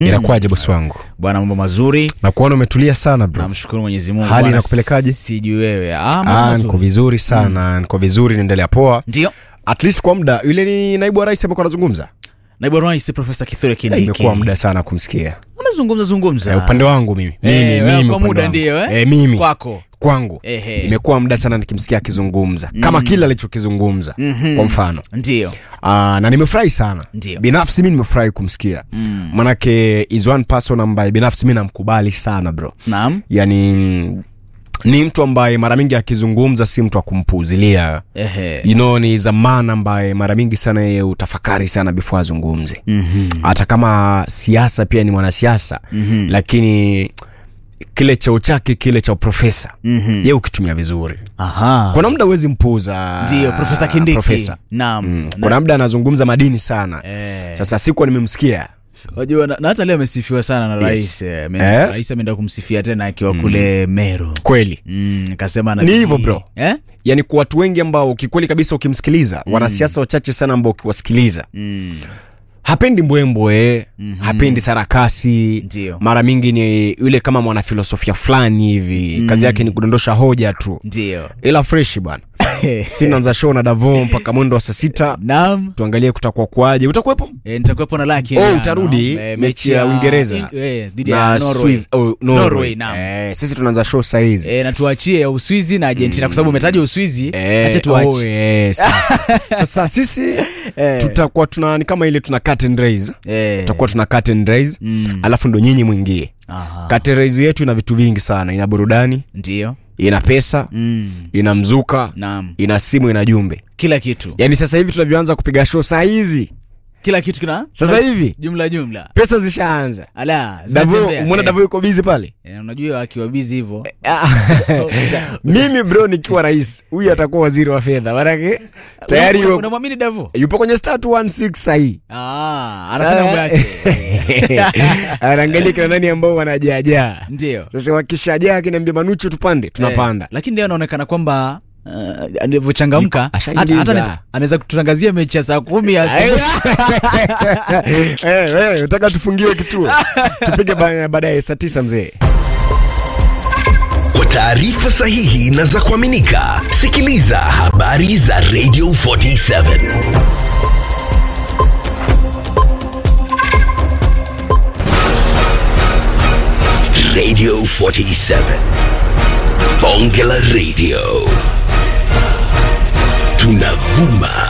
inakuwaje bosi wangu bwana mambo mazuri na kuona umetulia sana bro namshukuru mwenyezi mungu Hali Bwana, inakupelekaje? sijui wewe ah, mambo ah, mazuri. niko vizuri sana niko vizuri naendelea poa ndio at least kwa muda yule ni naibu wa rais amekuwa anazungumza naibu wa rais profesa kithure Eh, kindiki imekuwa muda sana kumsikia amezungumza zungumza Eh, upande wangu mimi mimi, Eh, wewe mimi kwa upande muda wangu. ndio, eh? Eh, mimi kwako kwangu Ehe. imekuwa muda sana nikimsikia akizungumza kama kile alichokizungumza kwa mfano ndio Aa, na nimefurahi sana Ndio. binafsi mi nimefurahi kumsikia mm. manake is one person ambaye binafsi mi namkubali sana bro naam yani mm, ni mtu ambaye mara mingi akizungumza si mtu wa kumpuuzilia ehe you know, ni zamana ambaye mara mingi sana yeye utafakari sana before azungumze mm-hmm. hata kama siasa pia ni mwanasiasa mm-hmm. lakini kile cheo chake kile cha uprofesa mm-hmm. ye ukitumia vizuri aha kuna muda huwezi mpuuza ndio profesa kindiki profesa naam Mm. kuna muda anazungumza madini sana Eh. sasa sikuwa nimemsikia wajua na, na hata leo amesifiwa sana na rais eh, ameenda- Eh? rais ameenda kumsifia tena akiwa kule meru kweli Mm, akasema Ni hivyo, bro. eh? yani kwa watu wengi ambao kikweli kabisa ukimsikiliza mm. wanasiasa wachache sana ambao ukiwasikiliza mm. hapendi mbwembwe mm-hmm. hapendi sarakasi Ndio. mara mingi ni yule kama mwanafilosofia fulani hivi mm. kazi yake ni kudondosha hoja tu ndio ila freshi bwana si naanza show na davo mpaka mwendo wa saa sita naam tuangalie kutakuwa kwaje utakuwepo E, nitakuwepo na laki Oh, Eliano. utarudi Eh, mechi ya Uingereza in- eh, dhidi ya na Norway. Swiss- oh, Norway. Norway, naam. Eh, sisi tunaanza show sahizi Eh, na tuachie ya uswizi na argentina kwa sababu umetaja uswizi Eh, acha tuache oh, yes. sasa sisi tutakuwa tuna ni kama ile tuna cut and raise Eh. tutakuwa tuna cut and raise Mm. alafu ndo nyinyi mwingie Aha. cut and raise yetu ina vitu vingi sana ina burudani ndio ina pesa mm. ina mzuka naam ina simu ina jumbe kila kitu yaani sasa hivi tunavyoanza kupiga show saa hizi kila kitu kina sasa hivi jumla jumla pesa zishaanza ala davo zinatembea. umeona Eh, davo yuko bizi pale eh, unajua akiwa bizi hivyo mimi bro nikiwa rais huyu atakuwa waziri wa fedha manake tayari Una- yuko- unamwamini davo yupo kwenye star 216 sahii Ah, anafanya mambo yake anaangalia kina nani ambao wanajaajaa ndio sasa wakishajaa akiniambia manucho tupande tunapanda Eh, lakini leo anaonekana kwamba uh, alivyochangamka Yuko- hata ashaingiza. hata anaweza- anaweza kututangazia mechi ya saa kumi ya asubuhi. Eh, eh, nataka tufungiwe kituo tupige ba- baadaye saa tisa mzee Kwa taarifa sahihi na za kuaminika, sikiliza habari za Radio 47 Radio 47 Bonge la Radio tunavuma